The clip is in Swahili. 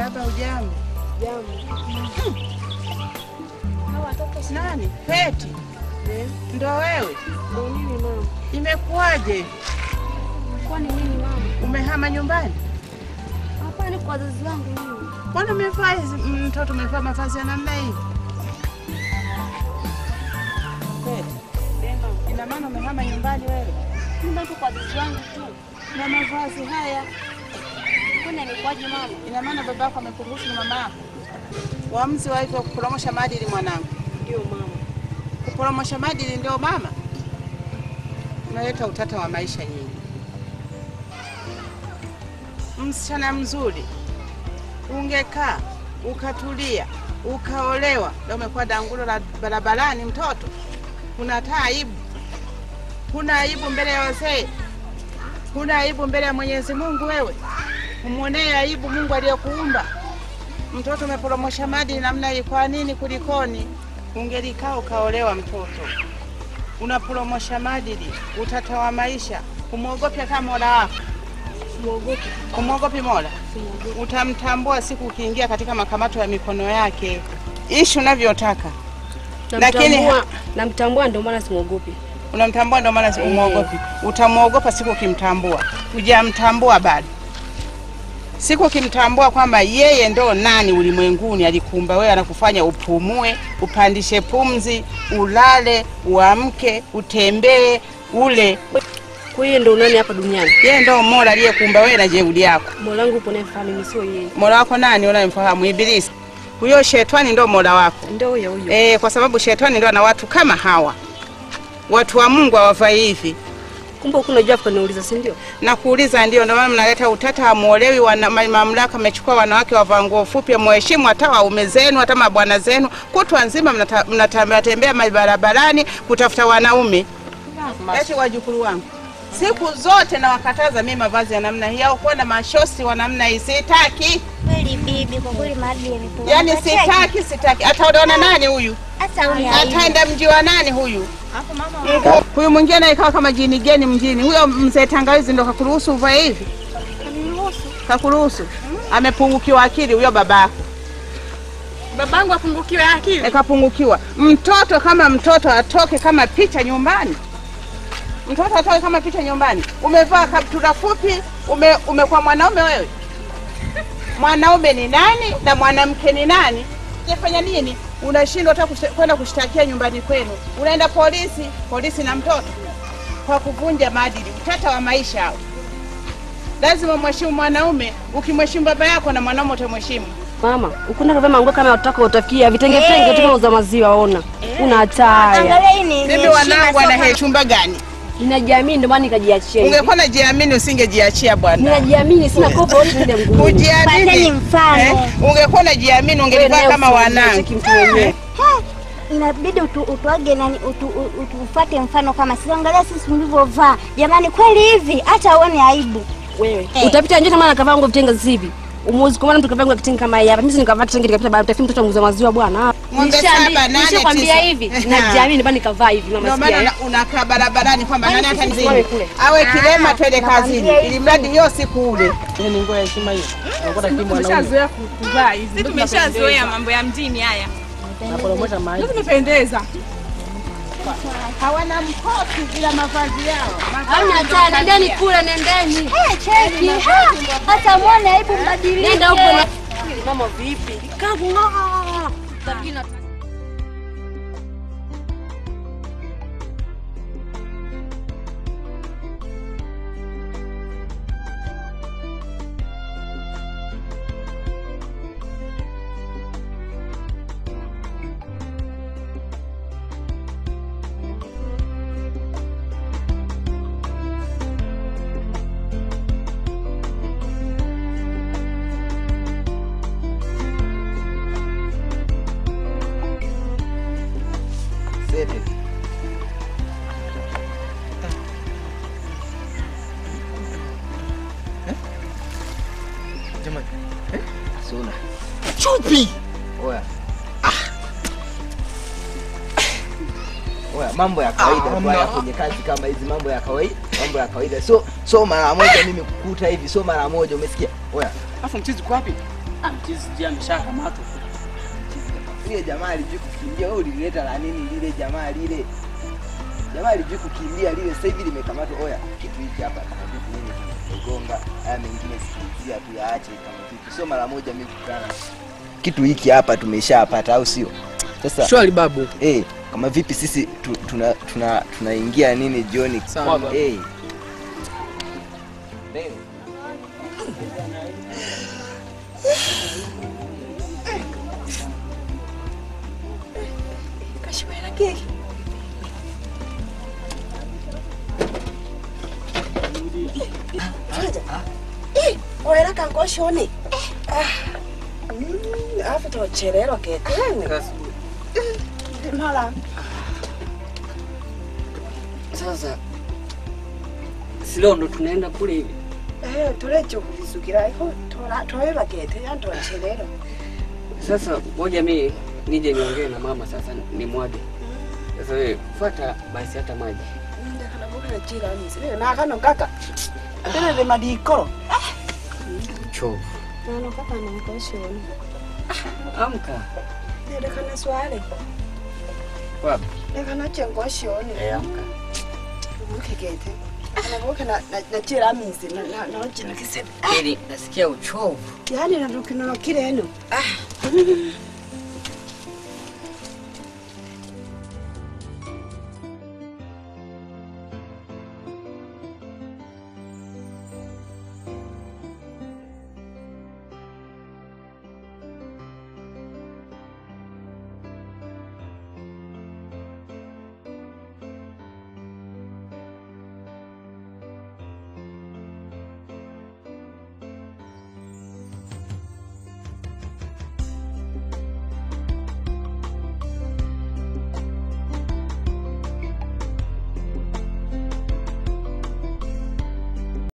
Marahaba, ujambo? Jambo. Hawa watoto si Nani? Peti, Eh, ndo wewe? Ndio nini mama? Imekuwaje? Kwani nini mama? Umehama nyumbani? Hapana, kwa wazazi wangu mimi. Mbona umevaa hizi mtoto umevaa mavazi ya namna hii? Peti, ina maana umehama nyumbani wewe Nyumba tu kwa wazazi wangu tu. na mavazi haya? Kwani imekuwaje mama? Ina maana baba yako amekuruhusu na mama yako? Uamuzi wa hivyo kuporomosha maadili mwanangu. Ndio mama. Kuporomosha maadili ndio mama? Unaleta utata wa maisha nyingi. Msichana mzuri, ungekaa ukatulia ukaolewa, leo umekuwa dangulo la barabarani. Mtoto huna hata aibu, huna aibu mbele ya wazee, huna aibu mbele ya Mwenyezi Mungu. Wewe umwonee aibu Mungu aliyekuumba. Mtoto umeporomosha maadili namna hii, kwa nini? Kulikoni? Ungelikaa ukaolewa. Mtoto unaporomosha maadili, utata wa maisha. Umwogope kama mola wako, Muogope. umwogopi mola Simuogope. utamtambua siku ukiingia katika makamato ya mikono yake. Ishi unavyotaka, Lakini- Namtambua, namtambua ndio maana simuogopi. unamtambua ndio maana umwogopi. Utamwogopa siku ukimtambua. Hujamtambua bado. Siku ukimtambua kwamba yeye ndo nani ulimwenguni, alikuumba wewe, anakufanya upumue, upandishe pumzi, ulale, uamke, utembee, ule. Kwa hiyo ndio nani hapa duniani? Yeye ndo Mola aliyekuumba wewe na jeuri yako. Mola wangu upo naye mfahamu, mimi sio yeye. Mola wako nani unayemfahamu? Ibilisi. Huyo shetani ndo Mola wako. Ndio huyo huyo. E, kwa sababu shetani ndo ana watu kama hawa. Watu wa Mungu hawafai hivi. Kumbe huku unajua afa niuliza, si ndio? Na kuuliza ndio, ndio maana mnaleta utata, hamuolewi. Wana ma- mamlaka amechukua wanawake wavaa nguo fupi, muheshimu hata waume zenu, hata mabwana zenu. Kutwa nzima mnata- mnatembea tembea mabarabarani kutafuta wanaume. Eti wajukuru wangu, siku zote nawakataza mimi mavazi ya namna hii au kuwa na mashosi wa namna hii, sitaki. Kweli bibi, kwa kweli maadili yamepungua. Yani sitaki, sitaki. Ataolewa nani huyu? Hata huyu Ataenda mji wa nani huyu? Huyu mwingine anayekaa kama jini geni mjini, huyo mzee tangawizi ndo kakuruhusu uvae hivi? Kakuruhusu? Amepungukiwa akili huyo babako. Babangu apungukiwe akili. E, kapungukiwa. Mtoto kama mtoto atoke kama picha nyumbani. Mtoto atoke kama picha nyumbani. Umevaa kaptura fupi, ume, umekuwa mwanaume wewe. Mwanaume ni nani na mwanamke ni nani? Unafanya nini? Unashindwa hata kushta- kwenda kushtakia nyumbani kwenu, unaenda polisi, polisi na mtoto kwa kuvunja maadili, utata wa maisha hao. Lazima mheshimu mwanaume. Ukimheshimu baba yako na mwanaume utamheshimu. Mama, ukunda kuvaa manguo kama utaka utafikia vitenge vitenge tu kama uza maziwa ona. Una hataya. Angalia hii ni Mimi ni wanangu heshima, wana sio he- chumba gani? Ninajiamini ndio maana nikajiachia. hivi. Ungekuwa najiamini usingejiachia bwana. Ninajiamini sina kopo wote nende mguu. Kujiamini. Pateni mfano. Ungekuwa najiamini ungelivaa kama wanangu. mtu mwenyewe. inabidi utu, utuage nani utu, u- utu, ufate mfano kama sisi. Angalia sisi tulivyovaa jamani, kweli hivi hata uone aibu. Wewe utapita nje kama nakavaa nguo vitenge zivi. Umuzi kwa maana mtu kavaa nguo kitenge kama hii hapa. Mimi nikavaa kitenge nikapita baada utafikiri mtoto muuza maziwa bwana. Ng'ombe Nishaambi- saba, nane, nishakwambia tisa. hivi. Najiamini ndio maana nikavaa hivi mama Ndio sikia. maana eh. una- unakaa barabarani kwamba nani hata Tusimame nzini kule. awe kilema twende kazini, nakwambia ili mradi hiyo siku ule. Ni nguo ya heshima hiyo. Unakuta kimu mwanaume. Tumeshazoea kuvaa hizi. Sisi tumeshazoea mambo ya mjini haya. Naporomosha maji. Tumependeza. Hawana mkosi bila mavazi yao. Hamna hatari, nendeni kule nendeni. Eh, cheki ha, hata muone aibu, mbadilike. Nenda huko na Mama vipi? Kavu ng'aa. Tabina Sete. Jamani. Eh? Suna. Chupi. Oya. Oya, mambo ya kawaida tu haya kwenye kazi kama hizi, mambo ya kawaida, mambo ya kawaida. So so mara moja mimi kukuta hivi, so mara moja, umesikia? Oya, Afu mchizi uko wapi? Mchizi je ameshakamatwa. Ile jamaa alijui kukimbia, wewe ulileta la nini lile jamaa lile? Jamaa alijui kukimbia lile, sasa hivi limekamatwa. Oya, kitu hiki hapa kama vipi nini kimegonga, haya mengine sikizia tu yaache kama vipi. Sio mara moja mimi kukutana. Kitu hiki hapa tumeshapata au sio? Sasa Shwari babu. eh, kama vipi sisi tu, tuna tuna tunaingia nini jioni? Sawa, babu. Eh. Leo. Oera kangoshoni. Alafu tocherero ketene. Mala. Sasa si leo ndo tunaenda kule hivi. Eh, tulecho kuvisukira iko tora toera kete ya tocherero. Sasa ngoja mimi nije niongee na mama sasa nimwage. Sasa wewe fuata basi hata maji. Nda kana boka chira ni sire na kano kaka. Tena de madiko. Chovu. Nano kaka anakoshoni. Amka. Nda kana swale. Wapi? Nda kana chengoshoni. Eh, amka. Ukikete. Kana boka na na chira minsi na na na chira kisebe. Ili nasikia uchovu. Yaani na tukinono kireno. Ah.